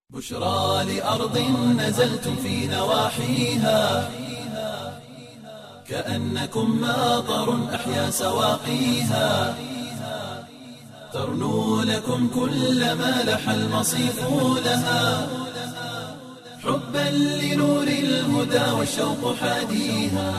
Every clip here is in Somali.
بشرى لأرض نزلتم في نواحيها كأنكم ماطر أحيا سواقيها ترنو لكم كل ما لح المصيف لها حبا لنور الهدى والشوق حاديها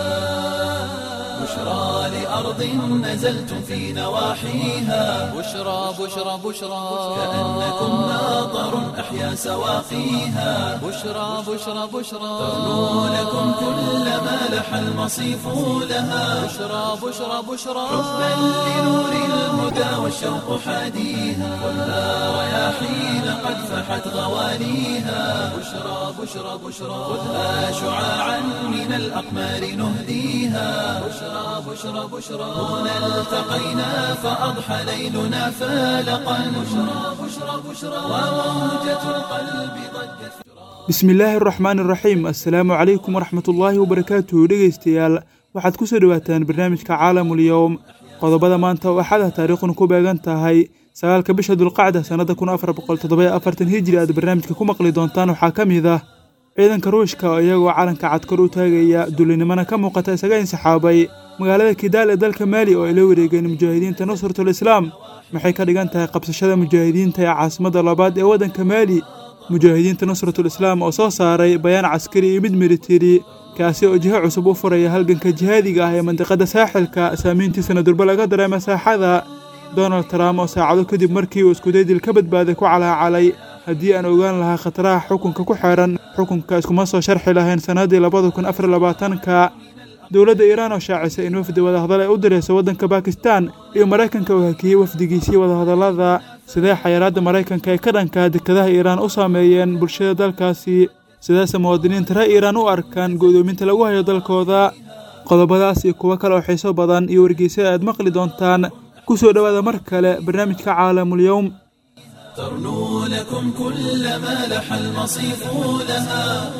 بشرى لأرض نزلتم في نواحيها بشرى بشرى بشرى كأنكم ماطر أحيا سواقيها بشرى بشرى بشرى ترنو لكم كل ما لح المصيف لها بشرى بشرى بشرى حبا لنور الهدى والشوق حاديها خذها رياحين قد فحت غوانيها بشرى بشرى بشرى خذها شعاعا من الأقمار نهديها بشرى بشرى بشرى هنا التقينا فأضحى ليلنا فالقا بشرى بشرى بشرى وموجة القلب ضجت bismi illaahi araxmaan iraxiim assalaamu calaykum waraxmat ullaahi wabarakaatuhu dhegeystayaal waxaad ku soo dhowaataan barnaamijka caalamul yowm qodobada maanta oo axada taariikhuna ku beegan tahay sagaalka bisha dulqacda sannada kun afar boqol toddobayo afartan hijri aad barnaamijka ku maqli doontaan waxaa ka mid ah ciidanka ruushka oo iyagoo calanka cad kor u taagaya dullinimana ka muuqata isaga insaxaabay magaalada kidaal ee dalka maali oo ay la wareegeen mujaahidiinta nusratul islaam maxay ka dhigan tahay qabsashada mujaahidiinta ee caasimadda labaad ee waddanka maali mujaahidiinta nusratul islaam oo soo saaray bayaan caskari iyo mid militari kaasi oo jiho cusub u furaya halganka jihaadiga ah ee mandiqadda saaxilka saamiyntiisana durbe laga dareema saaxada donald trump oo saacado kadib markii uu iskudaydil ka badbaaday ku calaacalay haddii aan ogaan lahaa khataraha xukunka ku xeedhan xukunka iskuma soo sharxi lahayn sannaddii labada kun afar labaatanka dowladda iiraan oo shaacisay in wafdi wadahadal ay u dirayso waddanka bakistan iyo maraykanka oo hakiyey wafdigiisii wadahadallada sidee xayaraadda maraykanka ay ka dhanka dekadaha iiraan u saameeyeen bulshada dalkaasi sidaase muwaadiniinta reer iiraan u arkaan go'doominta lagu hayo dalkooda qodobadaas iyo kuwo kale oo xiiso badan iyo wargeysyada aad maqli doontaan ku soo dhowaada mar kale barnaamijka caalamul yowm ترنو لكم كل ما لح المصيف لها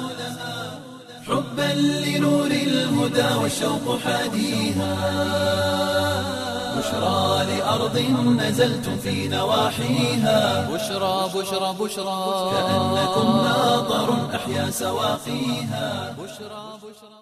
حبا لنور الهدى والشوق حاديها بشرى لأرض نزلتم في نواحيها بشرى بشرى بشرى كأنكم ماطر أحيا سواقيها بشرى بشرى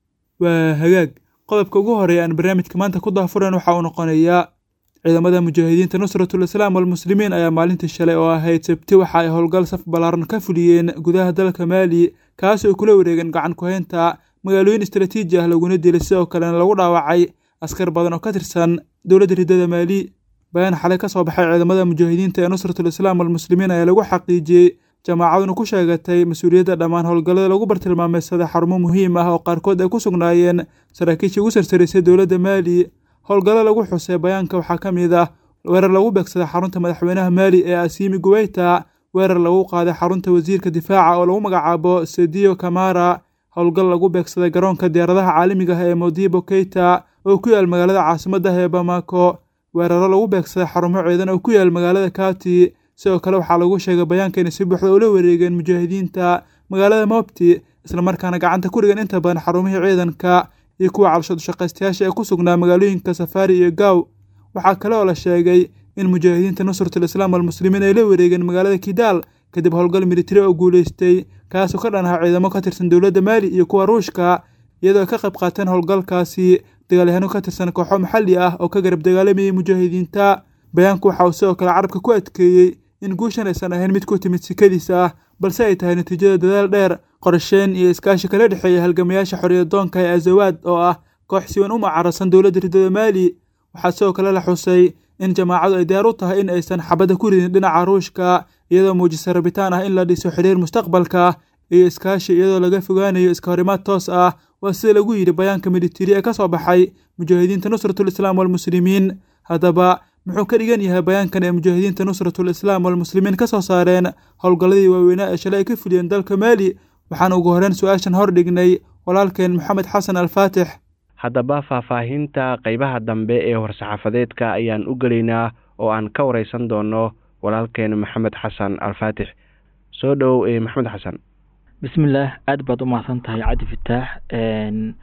waa hagaag qodobka ugu horeeya aan barnaamijka maanta ku daafuran waxa uu noqonayaa ciidamada mujaahidiinta nusratul islaam walmuslimiin ayaa maalintii shalay oo ahayd sabti waxa ay howlgal saf ballaaran ka fuliyeen gudaha dalka maali kaas oo kula wareegeen gacan ku-haynta magaalooyin istaraatiiji ah laguna dilay sidoo kalena lagu dhaawacay askar badan oo ka tirsan dowladda riddada maali bayaan xalay ka soo baxay ciidamada mujaahidiinta ee nusratul islaam walmuslimiin ayaa lagu xaqiijiyey jamaacaduna ku sheegatay mas-uuliyadda dhammaan howlgallada lagu bartilmaameysaday xarumo muhiim ah oo qaarkood ay ku sugnaayeen saraakiishii ugu sarsaraysay dowladda maali howlgallo lagu xusay bayaanka waxaa ka mid ah weerar lagu beegsaday xarunta madaxweynaha maali ee asiimi guweyta weerar lagu qaaday xarunta wasiirka difaaca oo lagu magacaabo sediyo kamara howlgal lagu beegsaday garoonka diyaaradaha caalamiga ah ee modibo keita oo ku yaal magaalada caasimadda ah ee bamako weeraro lagu beegsaday xarumo ciidan oo ku yaal magaalada kati sidoo kale waxaa lagu sheegay bayaanka inay si buuxda ula wareegeen mujaahidiinta magaalada mobti islamarkaana gacanta ku dhigan inta badan xarumihii ciidanka iyo kuwa calshadu-shaqaystayaasha ee ku sugnaa magaalooyinka safaari iyo gaaw waxaa kale oo la sheegay in mujaahidiinta nusratul islaam walmuslimiin ay la wareegeen magaalada kidaal kadib howlgal militari oo guulaystay kaasoo ka dhan aha ciidamo ka tirsan dowladda maali iyo kuwa ruushka iyadoo ay ka qayb qaateen howlgalkaasi dagaalyahaano ka tirsan kooxo maxalli ah oo ka garab dagaalamayay mujaahidiinta bayaanku waxa uu sidoo kale carabka ku adkeeyey in guushan aysan ahayn mid ku timid sikadiisa ah balse ay tahay natiijada dadaal dheer qorsheen iyo iskaashi kala dhexeeya halgamayaasha xorriyadoonka ee azawaad oo ah koox siwan u mucaaradsan dowladda riddada maali waxaa sidoo kale la xusay in jamaacadu ay diyaar u tahay in aysan xabadda ku ridin dhinaca ruushka iyadoo muujisa rabitaan ah in la dhiso xidhiir mustaqbalka iyo iskaashi iyadoo laga fogaanayo iska horimaad toos ah waa sida lagu yidhi bayaanka militari ee ka soo baxay mujaahidiinta nusratul islaam walmuslimiin haddaba muxuu ka dhigan yahay bayaankan ee mujaahidiinta nusratul islaam walmuslimiin ka soo saareen howlgalladii waaweynaa ee shalay ay ka fuliyeen dalka maali waxaan ugu horreyn su-aashan hor dhignay walaalkeen maxamed xasan alfaatix haddaba faahfaahinta qeybaha dambe ee war-saxaafadeedka ayaan u gelaynaa oo aan ka wareysan doono walaalkeen maxamed xasan alfaatix soo dhow maxamed xasan bismillaah aad baad u mahadsan tahay cabdi fataax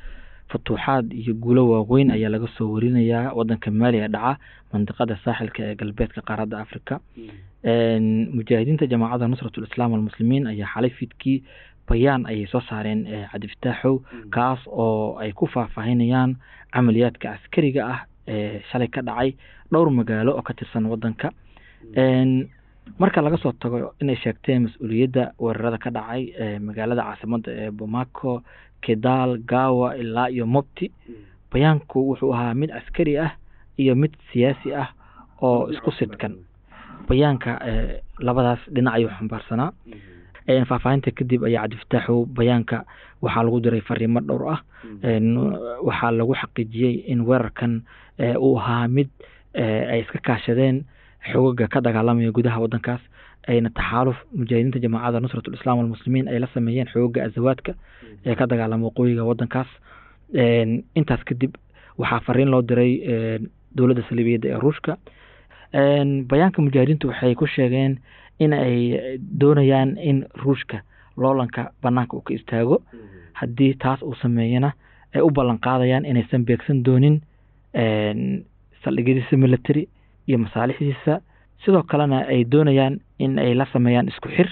futuuxaad iyo guulo waaweyn ayaa laga soo warinayaa wadanka maali ee dhaca mandiqada saaxilka ee galbeedka qaaradda africa mujaahidiinta jamaacadda nusrat lislaam almuslimiin ayaa xalay fidkii bayaan ayay soo saareen cabdifataaxow kaas oo ay ku faahfaahinayaan camaliyaadka askariga ah ee shalay ka dhacay dhowr magaalo oo ka tirsan wadanka marka laga soo tago inay sheegteen mas-uuliyadda weerarada ka dhacay magaalada caasimada ee bomaco kedal gawa ilaa iyo mobti bayaanku wuxuu ahaa mid askari ah iyo mid siyaasi ah oo isku sidkan bayaanka labadaas dhinac ayuu xambaarsanaa faahfaahinta kadib ayaa cabdifataaxow bayaanka waxaa lagu diray fariimo dhowr ah waxaa lagu xaqiijiyey in weerarkan uu ahaa mid ay iska kaashadeen xogaga ka dagaalamaya gudaha wadankaas ayna taxaaluf mujaahidiinta jamaacadda nusrat lislaam almuslimiin ay la sameeyeen xogaga azawaadka ee ka dagaalama waqooyiga wadankaas intaas kadib waxaa fariin loo diray dowladda saliibiyadda ee ruushka bayaanka mujaahidiintu waxay ku sheegeen in ay doonayaan in ruushka loolanka banaanka uu ka istaago haddii taas uu sameeyana ay u ballan qaadayaan inaysan beegsan doonin saldhigyadiisa military iyo masaalixdiisa sidoo kalena ay doonayaan in ay la sameeyaan isku xir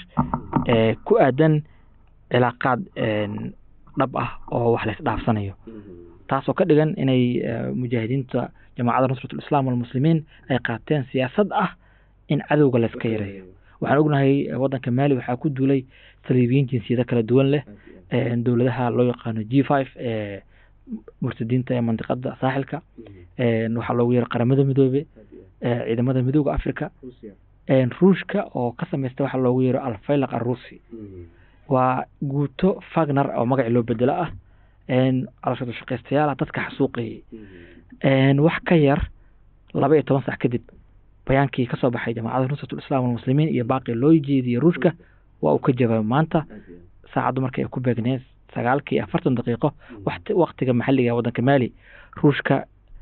ku aadan cilaaqaad dhab ah oo wax lays dhaafsanayo taasoo ka dhigan inay mujaahidiinta jamaacadda nusratulislaam walmuslimiin ay qaateen siyaasad ah in cadowga layska yareeyo waxaan ognahay wadanka maali waxaa ku duulay saliibiyiin jinsiyado kala duwan leh dowladaha loo yaqaano g five ee murtadiinta ee mandiqada saaxilka waxaa loogu yeero qaramada midoobe ciidamada midooda africa ruushka oo ka sameysta waxaa loogu yeero alfaylaq arusi waa guuto fagner oo magaci loo bedelo ah calashadu shaqaystayaal ah dadka xasuuqayay wax ka yar laba iyo toban sac kadib bayaankii kasoo baxay jamaacadda nusratulislaam walmuslimiin iyo baaqi loo jeediyey ruushka waa uu ka jawaabay maanta saacaddu markay ay ku beegneed sagaalkii afartan daqiiqo waktiga maxalliga ee waddanka maali ruushka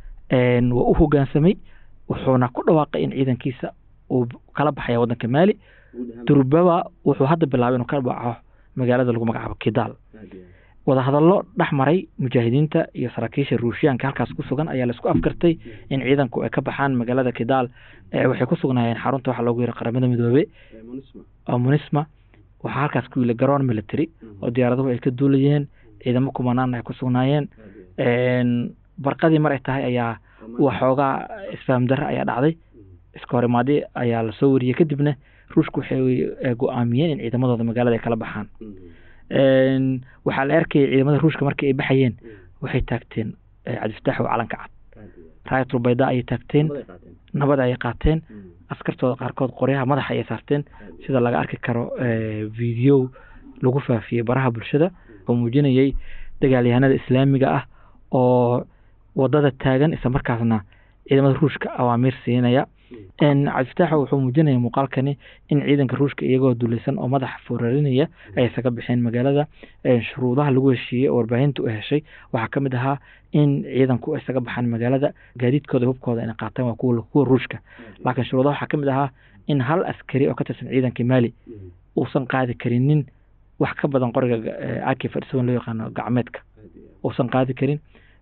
waa u hogaansamay wuxuuna ku dhawaaqay in ciidankiisa uu kala baxaya waddanka maali durbaba wuxuu hadda bilaabay inuu ka baxo magaalada lagu magacaabo kidaal wadahadallo dhex maray mujaahidiinta iyo saraakiisha ruushiyaanka halkaas ku sugan ayaa laisku afgartay in ciidanku ay ka baxaan magaalada kidaal waxay ku sugnaayeen xarunta waxaa loogu yiri qaramada midoobe oo munisma waxaa halkaas ku yili garoon military oo diyaaraduhu ay ka duulayeen ciidamo kumanaana ay ku sugnaayeen barqadii mar ay tahay ayaa waxoogaa isfaham darre ayaa dhacday iska horimaadi ayaa lasoo wariyey kadibna ruushku waxay go-aamiyeen in ciidamadooda magaalada ay kala baxaan waxaa la arkayay ciidamada ruushka markii ay baxayeen waxay taagteen cabdifataax oo calanka cad raayatul bayda ayay taagteen nabad ayay qaateen askartooda qaarkood qoryaha madaxa ayay saarteen sida laga arki karo video lagu faafiyey baraha bulshada oo muujinayay dagaalyahanada islaamiga ah oo wadada taagan isla markaasna ciidamada ruushka awaamiir siinaya cabdifataaxa wuxuu muujinaya muuqaalkani in ciidanka ruushka iyagoo dulaysan oo madaxa foorarinaya ay isaga baxeen magaalada shuruudaha lagu heshiiyey oo warbaahinta u heshay waxaa ka mid ahaa in ciidanku isaga baxaan magaalada gaadiidkooda hubkooda inay qaataan waa kuwa ruushka laakiin shuruudaha waxaa ka mid ahaa in hal askari oo ka tirsan ciidanka maali uusan qaadi karinin wax ka badan qoriga aki fadhisaban loo yaqaano gacmeedka uusan qaadi karin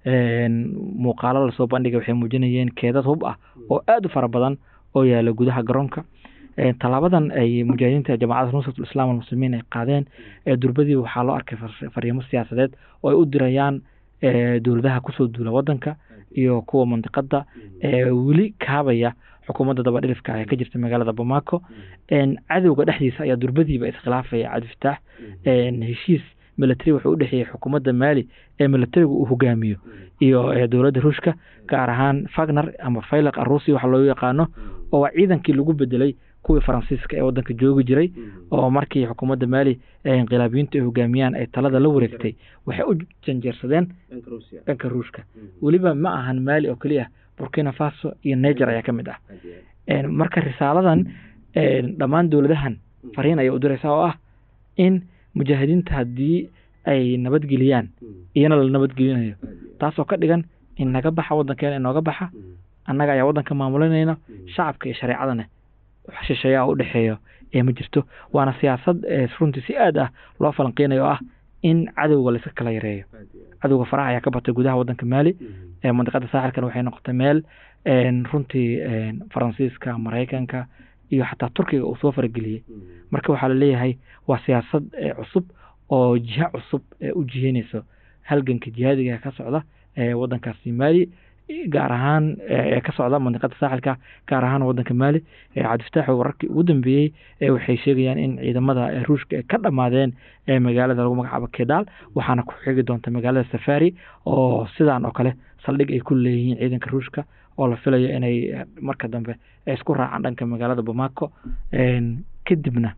muuqaalo lasoo bandhigay waxay muujinayeen keedad hub ah oo aada u fara badan oo yaala gudaha garoonka tallaabadan ay mujaahidiinta jamaacadda nusratul islam almuslimiin ay qaadeen durbadii waxaa loo arkay fariimo siyaasadeed oo ay u dirayaan dowladaha kusoo duula wadanka iyo kuwa mandiqada weli kaabaya xukuumadda dabadhilifka ee ka jirta magaalada bamako cadowga dhexdiisa ayaa durbadiiba iskhilaafaya cabdifataax heshiis military wuxuu u dhexeeyey xukuumadda maali ee militarigu uu hogaamiyo iyo dowladda ruushka gaar ahaan fagner ama faylaq arusi waxa loo yaqaano oo waa ciidankii lagu bedelay kuwii faransiiska ee wadanka joogi jiray oo markii xukuumadda maali ee inqilaabiyiintu ay hogaamiyaan ay talada la wareegtay waxay u janjeersadeen dhanka ruushka weliba ma ahan maali oo keliya burkina faso iyo niger ayaa ka mid ah marka risaaladan dhammaan dowladahan fariin ayay u diraysaa oo ah in mujaahidiinta haddii ay nabadgeliyaan iyana la nabadgelinayo taasoo ka dhigan in naga baxa wadankeena inooga baxa annaga ayaa wadanka maamulinayna shacabka iyo shareecadana shisheeyaa u dhexeeyo ee ma jirto waana siyaasad runtii si aad ah loo falanqeynayo oo ah in cadowga la iska kala yareeyo cadowga faraha ayaa ka batay gudaha wadanka maali ee mandiqada saaxilkana waxay noqotay meel een, runtii een, faransiiska maraykanka iyo xataa turkiga uu soo farageliyey marka waxaa laleeyahay waa siyaasad ee cusub oo jiha cusub ee u jiheynayso halganka jihaadiga ka socda ee wadankaasi maali gaar ahaan ee ka socda mandiqada saaxilka gaar ahaan wadanka maali ee cabdifataax wararkii ugu dambeeyey ee waxay sheegayaan in ciidamada ee ruushka ay ka dhammaadeen ee magaalada lagu magacaabo kedaal waxaana ku xigi doonta magaalada safari oo sidaan oo kale saldhig ay ku leeyihiin ciidanka ruushka oo la filayo inay eh, marka dambe ay isku raacaan dhanka magaalada bamako een, kadibna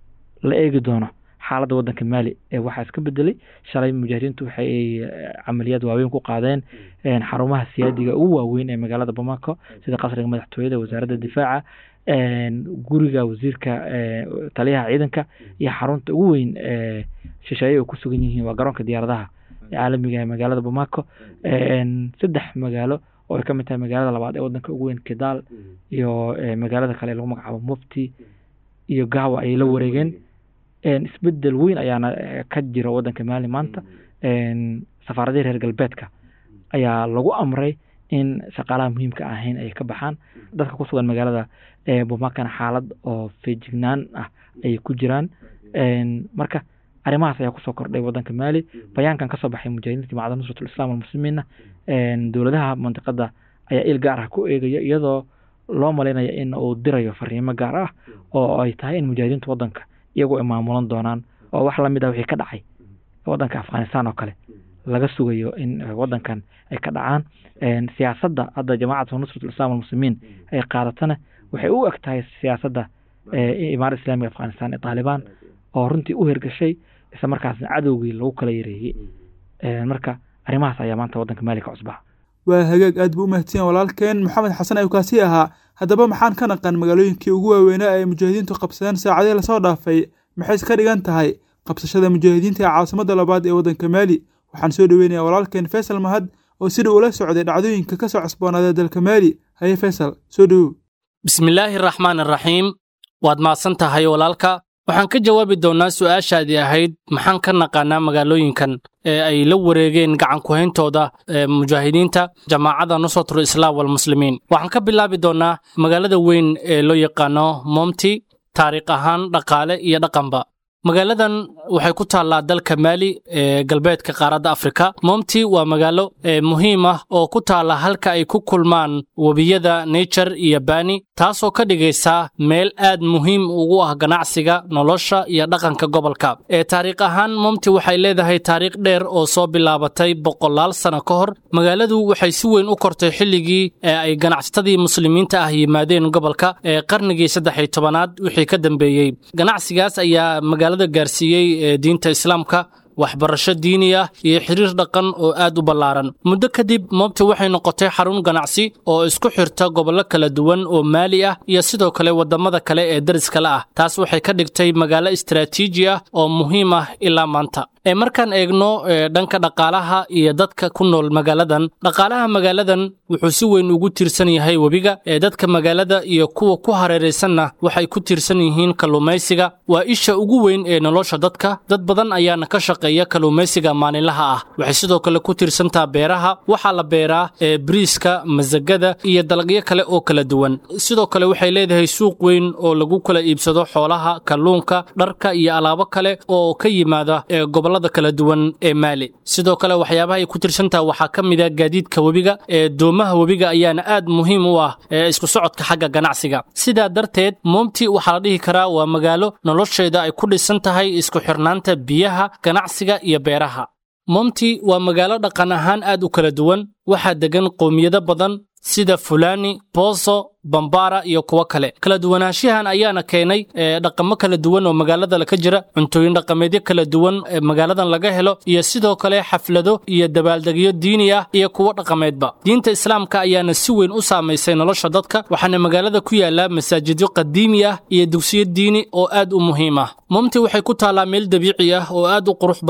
la eegi doono xaaladda wadanka maali ee waxaa iska bedelay shalay mujaahidiintu waxay eh, camaliyaad waaweyn ku qaadeen een, xarumaha siyaadiga ugu waaweyn ee magaalada bamako sida qasriga madaxtooyada wasaaradda difaaca een, guriga wasiirka eh, taliyaha ciidanka iyo xarunta ugu weyn ee shisheeye ay ku sugan yihiin waa garoonka diyaaradaha caalamiga ee magaalada bamako een, saddex magaalo oo ay ka mid tahay magaalada labaad ee wadanka ugu weyn kedaal iyo eh, magaalada kale ee lagu magacaabo mufti iyo gawa ayay la wareegeen een, isbedel weyn ayaana eh, ka jira wadanka maali maanta een, safaaradihii reer galbeedka ayaa lagu amray in shaqaalaha muhiimka ahayn ay ka baxaan dadka ku sugan magaalada ee bumakana xaalad oo feejignaan ah ayay ku jiraan een, marka arrimahaas ayaa kusoo kordhay wadanka maali bayaankan kasoo baxay mujaahidiinta jamacadda nusratul islam walmuslimiinna een, dowladaha mandiqada ayaa il gaar ah ku eegaya iyadoo loo malaynaya in uu dirayo fariimo gaar ah oo ay tahay in mujaahidiinta wadanka iyagu ay maamulan doonaan oo wax lamid ah wixii ka dhacay wadanka afghanistan oo kale laga sugayo in eh, wadankan ay ka dhacaan een, siyaasadda hadda jamaacatu nusratul islam walmuslimiin ay qaadatana waxay u eg tahay siyaasadda eh, imaarada islaamiga afghanistan ee taalibaan oo runtii u hirgashay isla markaasna cadowgii lagu kala yareeyey Een, marka arrimahaas ayaa maanta wadanka maali ka cusbaa waa hagaag aad buu u mahadsan walaalkeen maxamed xasan ayuu kaasi ahaa haddaba maxaan ka naqan magaalooyinkii ugu waaweynaa ee mujaahidiintu qabsadeen saacadihii lasoo dhaafay maxays ka dhigan tahay qabsashada mujaahidiinta ee caasimadda labaad ee waddanka maali waxaan soo dhoweynayaa walaalkeen faysal mahad oo sida ula socday dhacdooyinka ka soo cusboonaaday dalka maali haye faysal soo dhowow bismillaahi raxmaan raxiim waad mahadsan tahay walaalka waxaan ka jawaabi doonnaa su'aashaadii ahayd maxaan ka naqaanaa magaalooyinkan ee ay la wareegeen gacan ku-hayntooda ee mujaahidiinta jamaacadda nusratul islaam walmuslimiin waxaan ka bilaabi doonnaa magaalada weyn ee loo yaqaano momti taariikh ahaan dhaqaale iyo dhaqanba magaaladan waxay ku taallaa dalka maali ee galbeedka qaaradda afrika momti waa magaalo ee muhiim ah oo ku taalla halka ay ku kulmaan webiyada nature iyo bani taasoo ka dhigaysa meel aad muhiim ugu ah ganacsiga nolosha iyo dhaqanka gobolka ee taariikh ahaan momti waxay leedahay taariikh dheer oo soo bilaabatay boqolaal sano ka hor magaaladu waxay si weyn u kortay xilligii ee ay ganacsatadii muslimiinta ah yimaadeen gobolka ee qarnigii saddex iyo tobanaad wixii ka dambeeyey ganacsigaas ayaa magaalada gaarsiiyey ee diinta islaamka waxbarasho diini ah iyo xiriir dhaqan oo aad u ballaaran muddo kadib moobti waxay noqotay xarun ganacsi oo isku xirta gobollo kala duwan oo maali ah iyo sidoo kale waddamada kale ee dariskale ah taas waxay ka dhigtay magaalo istaraatiiji ah oo muhiim ah ilaa maanta ee markaan eegno dhanka dhaqaalaha iyo dadka ku nool magaaladan dhaqaalaha magaaladan wuxuu si weyn ugu tiirsan yahay webiga ee dadka magaalada iyo kuwa ku hareeraysanna waxay ku tiirsan yihiin kalluumaysiga waa isha ugu weyn ee nolosha dadka dad badan ayaana ka shaqeeya kalluumaysiga maalinlaha ah waxay sidoo kale ku tiirsantaa beeraha waxaa la beeraa ee bariiska masagada iyo dalagyo kale oo kala duwan sidoo kale waxay leedahay suuq weyn oo lagu kala iibsado xoolaha kalluunka dharka iyo alaabo kale oo ka yimaada ee gobollada kala duwan ee maali sidoo kale waxyaabaha ay ku tirsantaha waxaa ka mid a gaadiidka webiga ee doomaha webiga ayaana aad muhiim u ah ee isku socodka xagga ganacsiga sidaa darteed moomti waxaa la dhihi karaa waa magaalo nolosheeda ay ku dhisan tahay isku xirnaanta biyaha ganacsiga iyo beeraha momti waa magaalo dhaqan ahaan aad u kala duwan waxaa degan qowmiyado badan sida fulani boso bambara iyo kuwo kale kala duwanaanshahan ayaana keenay dhaqamo kala duwan oo magaalada ka jira cuntooyin dhaqameedyo kala duwan ee magaaladan laga helo iyo sidoo kale xaflado iyo dabaaldegyo diini ah iyo kuwo dhaqameedba diinta islaamka ayaana si weyn u saamaysay nolosha dadka waxaana magaalada ku yaala masaajidyo qadiimi ah iyo dugsiyo diini oo aad u muhiim ah momti waxay ku taallaa meel dabiici ah oo aad u qurux badan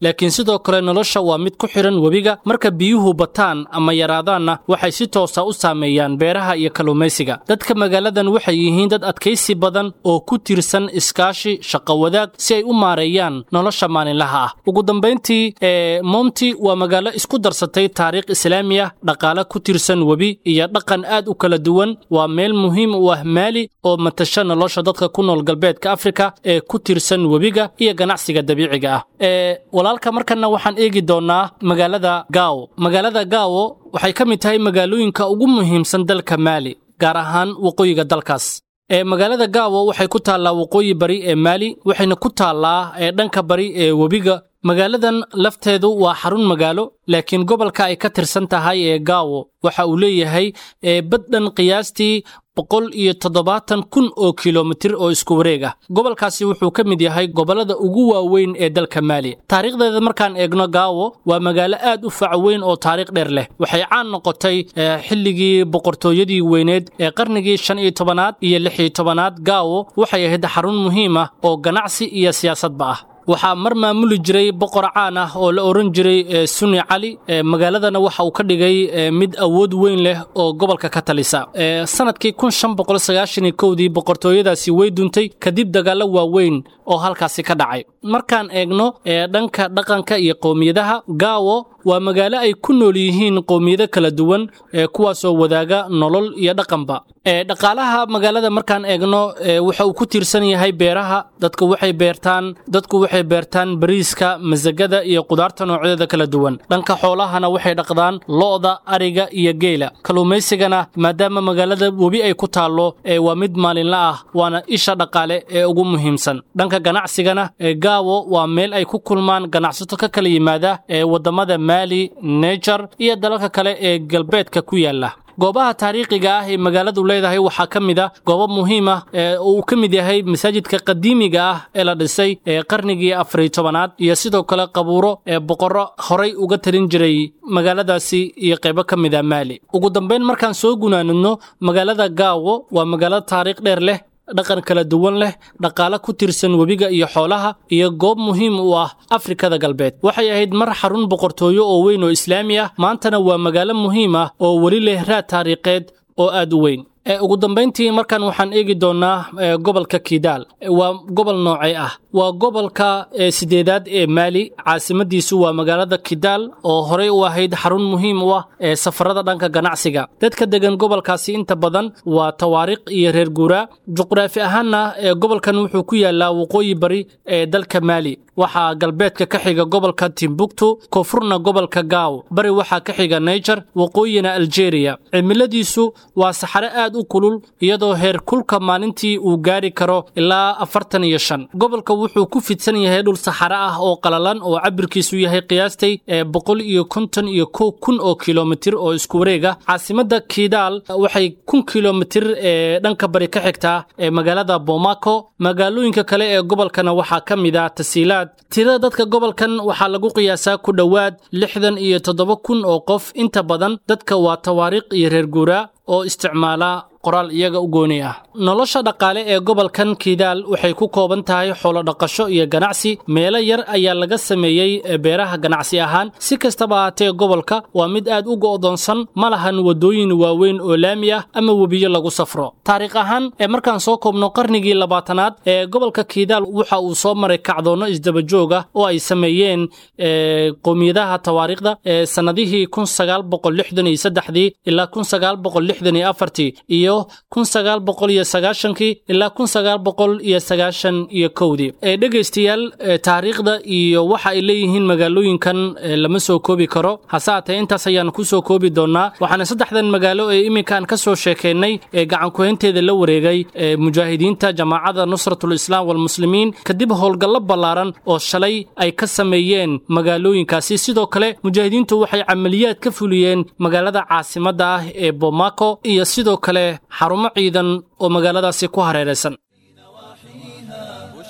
laakiin sidoo kale nolosha waa mid ku xidhan webiga marka biyuhu bataan ama yaraadaanna waxay si toosa u saameeyaan beeraha iyo kalluumaysiga dadka magaaladan waxay yihiin dad adkaysi badan oo ku tiirsan iskaashi shaqo wadaag si ay u maareeyaan nolosha maalinlaha ah ugu dambayntii ee monti waa magaalo isku darsatay taariikh islaami ah dhaqaale ku tiirsan webi iyo dhaqan aad u kala duwan waa meel muhiim u ah maali oo matasha nolosha dadka ku nool galbeedka afrika ee ku tiirsan webiga iyo ganacsiga dabiiciga ah ee walaalka markana waxaan eegi doonaa magaalada gaawo magaalada gaawo waxay ka mid tahay magaalooyinka ugu muhiimsan dalka maali gaar ahaan waqooyiga dalkaas ee magaalada gaawo waxay ku taallaa waqooyi bari ee maali waxayna ku taallaa ee dhanka bari ee webiga magaaladan lafteedu waa xarun magaalo laakiin gobolka ay ka tirsan tahay ee gaawo waxa uu leeyahay ee baddhan qiyaastii boqol iyo toddobaatan kun oo kilomitir oo isku wareeg ah gobolkaasi wuxuu ka mid yahay gobollada ugu waaweyn ee dalka maali taariikhdeeda markaan eegno gaawo waa magaalo aad u fac weyn oo taariikh dheer leh waxay caan noqotay xilligii boqortooyadii weyneed ee qarnigii shan iyo tobanaad iyo lix iyo tobanaad gaawo waxay ahayd xarun muhiim ah oo ganacsi iyo siyaasadba ah waxaa mar maamuli jiray boqor caan ah oo la oran jiray suni cali magaaladana waxa uu ka dhigay mid awood weyn leh oo gobolka ka talisa sanadkii kun shan boqol sagaashan kowdii boqortooyadaasi way duntay kadib dagaallo waaweyn oo halkaasi ka dhacay markaan eegno dhanka dhaqanka iyo qowmiyadaha gaawo waa magaalo ay ku nool yihiin qowmiyado kala duwan kuwaasoo wadaaga nolol iyo dhaqanba dhaqaalaha magaalada markaan eegno waxa uu ku tiirsan yahay beeraha dadku waxay beertaan dadku waxay beertaan bariiska masagada iyo qudaarta noocyadeeda kala duwan dhanka xoolahana waxay dhaqdaan lo'da ariga iyo geela kalluumaysigana maadaama magaalada webi ay ku taallo waa mid maalinla ah waana isha dhaqaale ee ugu muhiimsan dhanka ganacsigana gaawo waa meel ay ku kulmaan ganacsato ka kala yimaada ee wadamada maali nejar iyo dalalka kale ee galbeedka ku yaala goobaha taariikhiga ah ee magaaladu leedahay waxaa ka mid a goobo muhiim ah ee uu ka mid yahay masaajidka qadiimiga ah ee la dhisay ee qarnigii afariy tobanaad iyo sidoo kale qabuuro ee boqorro horay uga talin jiray magaaladaasi iyo qaybo ka mid a maali ugu dambayn markaan soo gunaanadno magaalada gaawo waa magaalo taariikh dheer leh dhaqan kala duwan leh dhaqaale ku tirsan webiga iyo xoolaha iyo goob muhiim u ah afrikada galbeed waxay ahayd mar xarun boqortooyo oo weyn oo islaami ah maantana waa magaalo muhiim ah oo weli leh raad taariikheed oo aad u weyn ugu dambayntii markan waxaan eegi doonaa gobolka kidaal waa gobol noocee ah waa gobolka sideedaad ee maali caasimadiisu waa magaalada kidaal oo horey u ahayd xarun muhiim u ah ee safarada dhanka ganacsiga dadka degan gobolkaasi inta badan waa tawaariikh iyo reer guuraa juqraafi ahaanna gobolkan wuxuu ku yaalaa waqooyi bari ee dalka maali waxaa galbeedka ka xiga gobolka timbuktu koonfurna gobolka gaaw bari waxaa ka xiga naiger waqooyina aljeeriya cimiladiisu waa saxare aad u kulul iyadoo heer kulka maalintii uu gaari karo ilaa afartan iyo shan gobolka wuxuu ku fidsan yahay dhul saxare ah oo qalalan oo cabirkiisu yahay qiyaastay ee boqol iyo konton iyo kow kun oo kilomitir oo isku wareeg ah caasimada kidaal waxay kun kilomitir ee dhanka bari ka xigtaa ee magaalada bomaco magaalooyinka kale ee gobolkana waxaa ka mid ah tasiilaad tirada dadka gobolkan waxaa lagu qiyaasaa ku dhowaad lixdan iyo toddoba kun oo qof inta badan dadka waa tawaariikh iyo reer guuraa oo isticmaala qoraal iyaga u gooni ah nolosha dhaqaale ee gobolkan kidaal waxay ku kooban tahay xoolo dhaqasho iyo ganacsi meelo yar ayaa laga sameeyey beeraha ganacsi ahaan si kastaba ahaatee gobolka waa mid aad u go'doonsan ma lahan waddooyin waaweyn oo laami ah ama webiyo lagu safro taariikh ahaan ee markaan soo koobno qarnigii labaatanaad ee gobolka kidaal waxa uu soo maray kacdoonno isdabajoog ah oo ay sameeyeen qowmiyadaha tawaariikhda ee sannadihii kun sagaal boqol lixdan iyo saddexdii ilaa kun sagaal boqol lixdan iyo afartii iyo kun sagaal boqol iyo sagaashankii ilaa kun sagaal boqol iyo sagaashan iyo kowdii ee dhegaystayaal taariikhda iyo waxa ay leeyihiin magaalooyinkan lama soo koobi karo hase haatee intaas ayaan ku soo koobi doonaa waxaana saddexdan magaalo ee iminkaan ka soo sheekeennay ee gacankuhaynteeda la wareegay ee mujaahidiinta jamaacada nusratul islaam walmuslimiin kadib howlgallo ballaaran oo shalay ay ka sameeyeen magaalooyinkaasi sidoo kale mujaahidiintu waxay camaliyaad ka fuliyeen magaalada caasimadda ah ee bomaco iyo sidoo kale xarumo ciidan oo magaaladaasi ku hareeraysan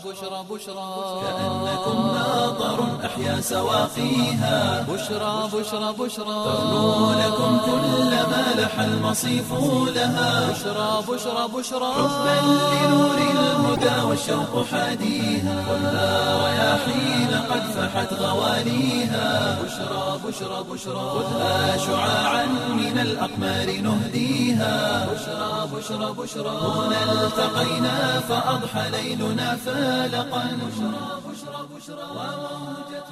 بشرى بشرى كأنكم ماطر أحيا سواقيها بشرى بشرى بشرى تغنو لكم كل ما لح المصيف لها بشرى بشرى بشرى حبا لنور الهدى والشوق حاديها خذها رياحين قد فحت غواليها بشرى بشرى بشرى خذها شعاعا من الأقمار نهديها بشرى بشرى بشرى هنا التقينا فأضحى ليلنا فالقا بشرى بشرى بشرى وموجة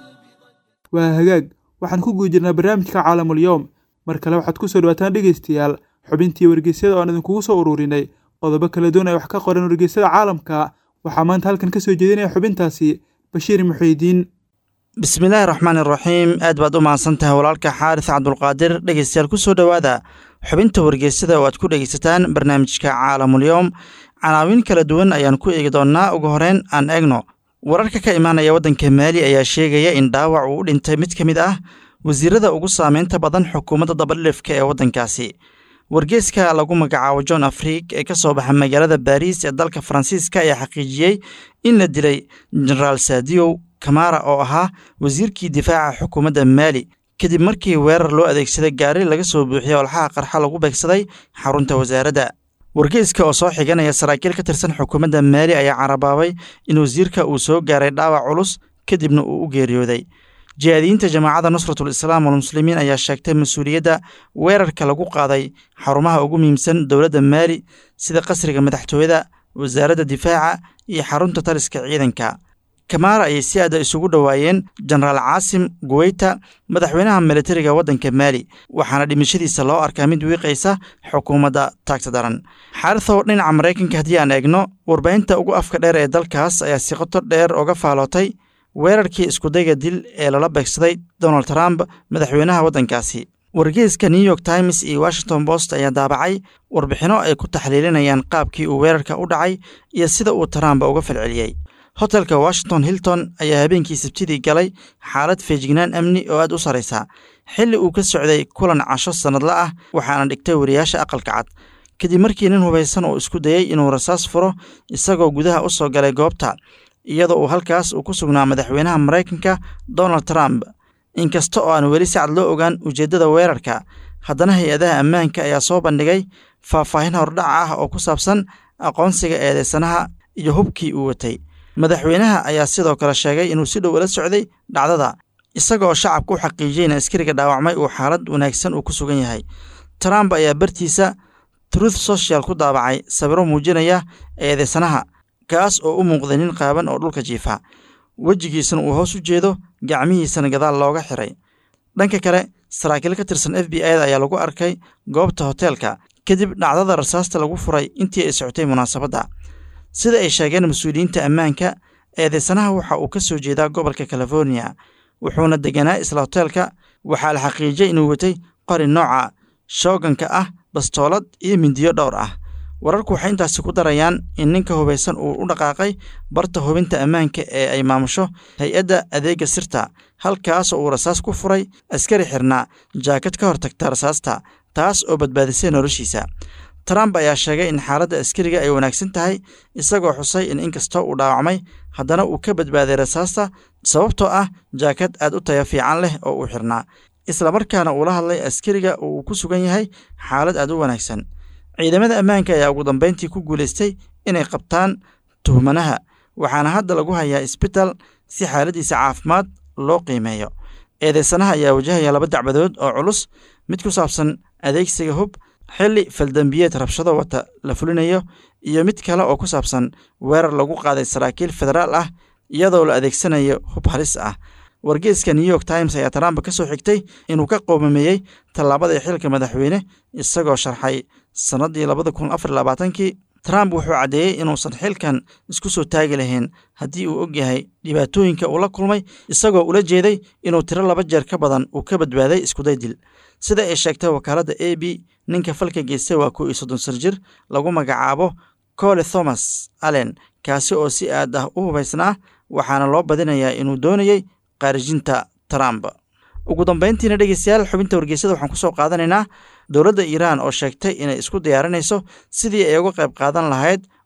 waa hagaag waxaan ku guda jirnaa barnaamijka caalamul yowm mar kale waxaad ku soo dhawaataan dhegaystayaal xubintii wargeysyada oo aan idinkugu soo ururinay qodobo kala duwan ay wax ka qoran wargeysyada caalamka waxaa maanta halkan ka soo jeedinaya xubintaasi bashiir muxiidiin bismillaahi raxmaan iraxiim aad baad u mahadsan tahay walaalka xaaris cabdulqaadir dhegeystayaal ku soo dhowaada xubinta wargeysada oo aad ku dhegeysataan barnaamijka caalamulyoom canaawin kala duwan ayaan ku eegi doonnaa ugu horeyn aan eegno wararka ka imaanaya waddanka maali ayaa sheegaya in dhaawac uu u dhintay mid ka mid ah wasiirada ugu saameynta badan xukuumadda dabadhilifka ee waddankaasi wargeeska lagu magacaabo john afriik ee ka soo baxa magaalada baariis ee dalka faransiiska ayaa xaqiijiyey in la dilay jenaraal saadiyow kamara oo ahaa wasiirkii difaaca xukuumadda maali kadib markii weerar loo adeegsaday gaari laga soo buuxiyey olxaha qarxa lagu beegsaday xarunta wasaaradda wargeyska oo soo xiganaya saraakiil ka tirsan xukuumadda maali ayaa carabaabay in wasiirka uu soo gaaray dhaawac culus kadibna uu u geeriyooday jihaadiyiinta jamaacadda nusratul islaam walmuslimiin ayaa sheegtay mas-uuliyadda weerarka lagu qaaday xarumaha ugu muhiimsan dowladda maali sida qasriga madaxtooyada wasaaradda difaaca iyo xarunta taliska ciidanka kamaara ayay si aada isugu dhowaayeen jenaraal caasim guweyta madaxweynaha militariga waddanka maali waxaana dhimashadiisa loo arkaa mid wiiqaysa xukuumadda taagta daran xaarisow dhinaca maraykanka haddii aan eegno warbaahinta ugu afka dheer ee dalkaas ayaa si qoto dheer uga faalootay weerarkii iskudayga dil ee lala beegsaday donald trump madaxweynaha waddankaasi wargeyska new york times iyo washington post ayaa daabacay warbixinno ay ku taxliilinayaan qaabkii uu weerarka u dhacay iyo sida uu trump uga falceliyey hotelka washington hilton ayaa habeenkii sabtidii galay xaalad feejignaan amni oo aad u sarraysa xilli uu ka socday kulan casho sannadla ah waxaana dhigtay wariyaasha aqalka cad kadib markii nin hubaysan uu isku dayey inuu rasaas furo isagoo gudaha u soo galay goobta iyadoo uu halkaas uu ku sugnaa madaxweynaha maraykanka donald trump inkasta oo aan weli si cad loo ogaan ujeeddada weerarka haddana hay-adaha ammaanka ayaa soo bandhigay faahfaahin hordhac ah oo ku saabsan aqoonsiga eedeysanaha iyo hubkii uu watay madaxweynaha ayaa sidoo kale sheegay inuu si dhow ula socday dhacdada isagaoo shacabka u xaqiijiyey in askariga dhaawacmay uu xaalad wanaagsan uu ku sugan yahay trump ayaa bartiisa truth social ku daabacay sawiro muujinaya eedeysanaha kaas oo u muuqday nin qaaban oo dhulka jiifa wejigiisana uu hoos u jeedo gacmihiisana gadaal looga xiray dhanka kale saraakiil ka tirsan f b i da ayaa lagu arkay goobta hoteelka kadib dhacdada rasaasta lagu furay intii ay socotay munaasabadda sida ay sheegeen mas-uuliyiinta ammaanka eedeysanaha waxa uu ka soo jeedaa gobolka californiya wuxuuna deganaa isla hoteelka waxaa la xaqiijiyey inuu watay qori nooca shooganka ah bastoolad iyo mindiyo dhowr ah wararku waxay intaasi ku darayaan in ninka hubaysan uu u dhaqaaqay barta hubinta ammaanka ee ay maamusho hay-adda adeega sirta halkaasoo uu rasaas ku furay askari xirnaa jaakad ka hor tagta rasaasta taas oo badbaadisay noloshiisa trump ayaa sheegay in xaaladda askariga ay wanaagsan tahay isagoo xusay in inkastoo uu dhaawacmay haddana uu ka badbaaday rasaasta sababtoo ah jaakad aad u taya fiican leh oo uu xirnaa islamarkaana uula hadlay askariga oo uu ku sugan yahay xaalad aad u wanaagsan ciidamada ammaanka ayaa ugu dambeyntii ku guulaystay inay qabtaan tuhmanaha waxaana hadda lagu hayaa isbitaal si xaaladiisa caafimaad loo qiimeeyo eedeysanaha ayaa wajahaya laba dacbadood oo culus mid ku saabsan adeegsiga hub xilli faldambiyeed rabshado wata la fulinayo iyo mid kale oo ku saabsan weerar lagu qaaday saraakiil federaal ah iyadoo la adeegsanayo hub halis ah wargeeska new york times ayaa trump ka soo xigtay inuu ka qoomameeyey tallaabadii xilka madaxweyne isagoo sharxay sannaddii labada kun afar labaatankii trump wuxuu caddeeyey inuusan xilkan isku soo taagi lahayn haddii uu og yahay dhibaatooyinka uu la kulmay isagoo ula jeeday inuu tiro laba jeer ka badan uu ka badbaaday iskuday dil sida ay sheegtay wakaaladda a b ninka falka geystay waa kow iyo soddon sar jir lagu magacaabo cole thomas allen kaasi oo si aad ah u hubaysnaa waxaana loo badinayaa inuu doonayey qaarijinta trump ugu dambayntiina dhegeystayaal xubinta wargeysada waxaan kusoo qaadanaynaa dowladda iiraan oo sheegtay inay isku diyaarinayso sidii ay uga qayb qaadan lahayd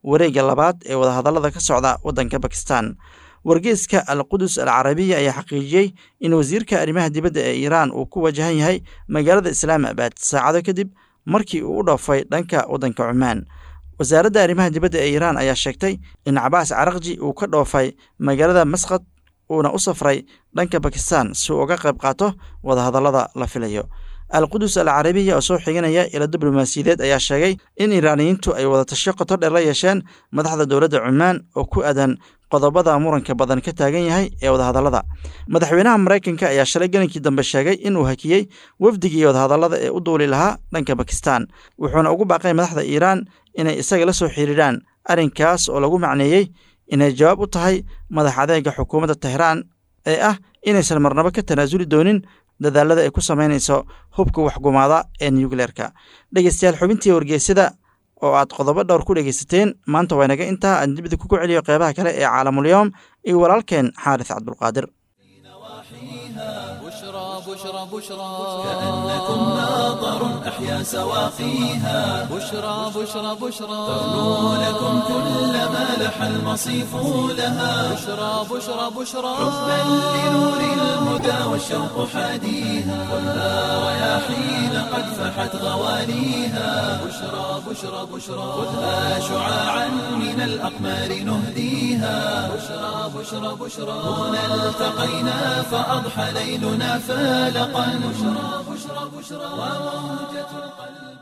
wareegga labaad ee wadahadallada ka socda waddanka bakistan wargeeska al qudus al carabiya ayaa xaqiijiyey in wasiirka arrimaha dibadda ee iiraan uu ku wajahan yahay magaalada islaamabad saacado kadib markii uu u dhoofay dhanka waddanka cumaan wasaaradda arrimaha dibadda ee iiraan ayaa sheegtay in cabaas carakji uu ka dhoofay magaalada masqad uuna u safray dhanka bakistan si uu uga qayb qaato wadahadallada la filayo al qudus al carabiya oo soo xiganaya ila diblomaasiyadeed ayaa sheegay in iiraaniyiintu ay wadatasho qoto dheer la yeesheen madaxda dowladda cumaan oo ku aadan qodobada muranka badan ka taagan yahay ee wadahadallada madaxweynaha maraykanka ayaa shalay gelinkii dambe sheegay inuu hakiyey wafdigii wadahadallada ee u duuli lahaa dhanka bakistan wuxuuna ugu baaqay madaxda iiraan inay isaga la soo xiriiraan arrinkaas oo lagu macneeyey inay jawaab u tahay madax adeega xukuumadda tehraan ee ah inaysan marnabo ka tanaasuli doonin dadaalada ay ku samaynayso hubka waxgumaada ee nucleerka dhegeystayaal xubintii wargeysada oo aad qodobo dhowr ku dhegeysateen maanta waa inaga intaa aan dibida kugu celiyo qeybaha kale ee caalamulyoom iyo walaalkeen xaaris cabdulqaadir بشرى بشرى بشرى كأنكم ناظر أحيا سواقيها بشرى بشرى بشرى تغنو لكم كل ما لح المصيف لها بشرى بشرى بشرى حبا لنور الهدى والشوق حاديها ولا رياحين قد فحت غواليها بشرى بشرى بشرى خذها شعاعا من الأقمار نهديها بشرى بشرى بشرى هنا التقينا فأضحى ليلنا فالقا بشرى بشرى بشرى وموجة القلب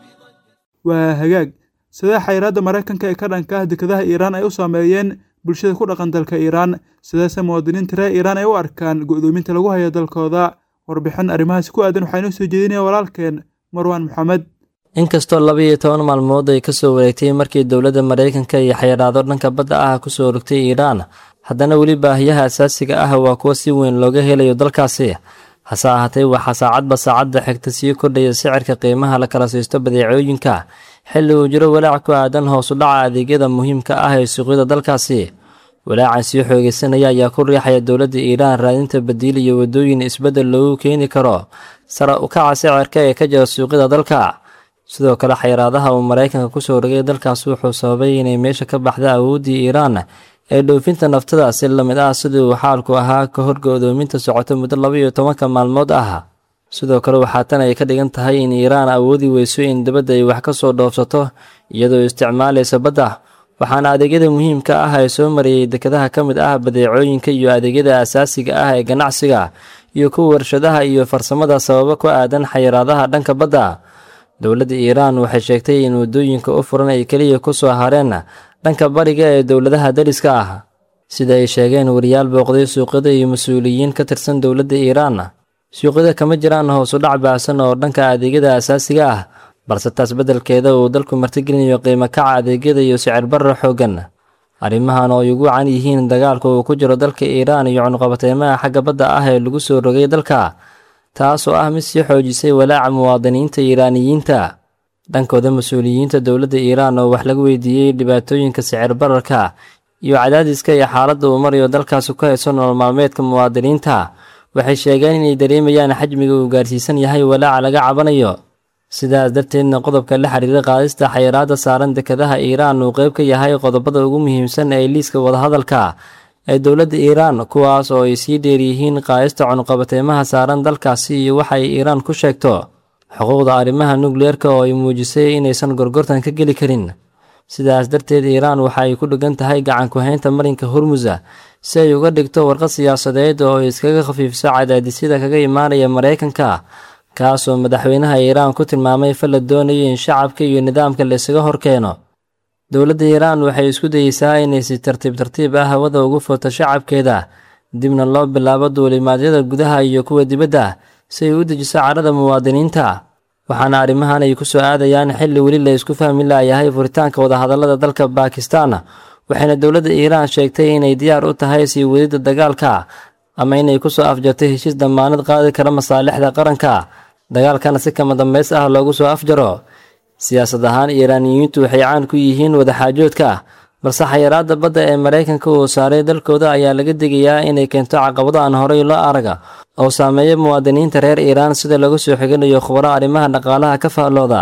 waa hagaag sidee xayiraadda maraykanka ee ka dhanka ah dekadaha iiraan ay u saameeyeen bulshada ku dhaqan dalka iiraan sideese muwaadiniinta reer iiraan ay u arkaan go'doominta lagu hayo dalkooda warbixin arrimahaasi ku aadan waxaa inoo soo jeedinaya walaalkeen marwaan maxamed inkastoo laba iyo toban maalmood ay kasoo wareegtay markii dowladda maraykanka iyo xayiraado dhanka badda ah kusoo rogtay iiraan haddana weli baahiyaha asaasiga ah waa kuwa si weyn looga helayo dalkaasi hase ahaatee waxaa saacadba saacadda xigta sii kordhaya sicirka qiimaha la kala siisto badeecooyinka xilli uu jiro walaac ku aadan hoos u dhaca adeegyada muhiimka ah ee suuqyada dalkaasi walaacan sii xoogeysanaya ayaa ku riixaya dowladda iiraan raadinta badiil iyo waddooyin isbeddel loogu keeni karo sare u kaca sicirka ee ka jira suuqyada dalka sidoo kale xayiraadaha uu maraykanka kusoo rogay dalkaas wuxuu sababay inay meesha ka baxda awooddii iiraan ee dhoofinta naftada si lamid ah sidii uu xaalku ahaa ka hor go'doominta socota muddo laba iyo tobanka maalmood ah sidoo kale waxaa tan ay ka dhigan tahay in iiraan awoodi weyso in dibadda ay wax ka soo dhoofsato iyadoo isticmaalaysa badda waxaana adeegyada muhiimka ah ee soo marayay dekadaha ka mid ah badeecooyinka iyo adeegyada asaasiga ah ee ganacsiga iyo kuwa warshadaha iyo farsamada sababo ku aadan xayiraadaha dhanka badda dowladda iiraan waxay sheegtay in waddooyinka u furan ay keliya ku soo hareen dhanka bariga ee dowladaha dariska ah sida ay sheegeen wariyaal booqday suuqyada iyo mas-uuliyiin ka tirsan dowladda iiraan suuqyada kama jiraan hoos u dhac baahsan oo dhanka adeegyada asaasiga ah balse taas beddelkeeda uu dalku martigelinayo qiimo kaca adeegyada iyo sicir barra xooggan arrimahan oo ay ugu can yihiin dagaalka uu ku jiro dalka iiraan iyo cunuqabateymaha xagga badda ah ee lagu soo rogay dalka taas oo ah mid sii xoojisay walaaca muwaadiniinta iiraaniyiinta dhankooda mas-uuliyiinta dowladda iiraan oo wax laga weydiiyey dhibaatooyinka sicir bararka iyo cadaadiska iyo xaaladda uu marayo dalkaasi ku hayso nolol maalmeedka muwaadiniinta waxay sheegeen inay dareemayaan xajmiga uu gaarsiisan yahay walaaca laga cabanayo sidaas darteedna qodobka la xiriira qaadista xayiraadda saaran dekadaha iiraan uu qayb ka yahay qodobada ugu muhiimsan ee liiska wadahadalka ee dowladda iiraan kuwaas oo ay sii dheeryihiin qaadista cunuqabateymaha saaran dalkaasi iyo waxa ay iiraan ku sheegto xuquuqda arrimaha nukliyeerka oo ay muujisay inaysan gorgortan ka geli karin sidaas darteed iiraan waxa ay ku dheggan tahay gacan ku-haynta marinka hormusa si ay uga dhigto warqad siyaasadeed oo ay iskaga khafiifso cadaadisyada kaga imaanaya maraykanka kaasoo madaxweynaha iiraan ku tilmaamay fal la doonayo in shacabka iyo nidaamka la isaga horkeeno dowladda iiraan waxay isku dayeysaa inay si tartiib tartiib ah hawada ugu furto shacabkeeda dibna loo bilaabo duulimaadyada gudaha iyo kuwa dibadda si ay u dejiso cadhada muwaadiniinta waxaana arrimahan ay ku soo aadayaan xilli weli la isku fahmi laayahay furitaanka wadahadallada dalka baakistan waxayna dowladda iiraan sheegtay inay diyaar u tahay sii wadidda dagaalka ama inay ku soo afjartay heshiis dammaanad qaadi kara masaalixda qaranka dagaalkana si kama dambays ah loogu soo afjaro siyaasad ahaan iiraaniyiintu waxay caan ku yihiin wadaxaajoodka balse xayiraadda badda ee maraykanka uu saaray dalkooda ayaa laga digayaa inay keento caqabado aan horey loo araga oo saameeya muwaadiniinta reer iiraan sida lagu soo xiganayo khubaro arrimaha dhaqaalaha ka faallooda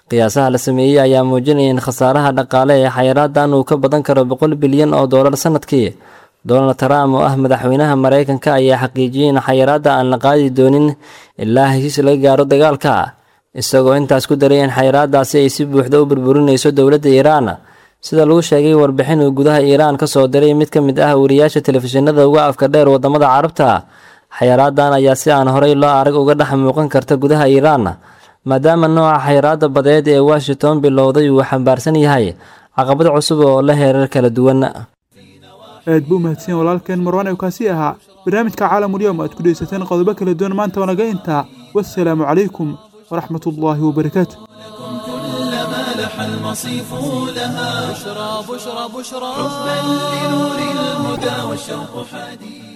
qiyaasaha la sameeyey ayaa muujinaya in khasaaraha dhaqaale ee xayiraadan uu ka badan karo boqol bilyan oo doolar sanadkii donald trump oo ah madaxweynaha maraykanka ayaa xaqiijiyey in xayiraadda aan la qaadi doonin ilaa heshiis laga gaaro dagaalka isagoo intaas ku daray in xayiraadaasi ay si buuxda u burburinayso dowladda iiraan sida lagu sheegay warbixin uu gudaha iiraan ka soo diray mid ka mid ah wariyaasha telefishinada uga afka dheer wadamada carabta xayiraadan ayaa si aan horey loo arag uga dhex muuqan karta gudaha iiraan maadaama nooca xayiraada badeed ee washington bilowday uu xambaarsan yahay caqabad cusub oo la heerar kala duwan aad buu mahadsan walaalkeen marwaan ee kaasi ahaa barnaamijka caalamulyoom aad ku dhegeysateen qodobo kala duwan maanta wanaga intaa wassalaamu calaykum waraxmat ullaahi wabarakaatu كلما لح المصيف لها بشرى بشرى بشرى حبا لنور الهدى والشوق حديد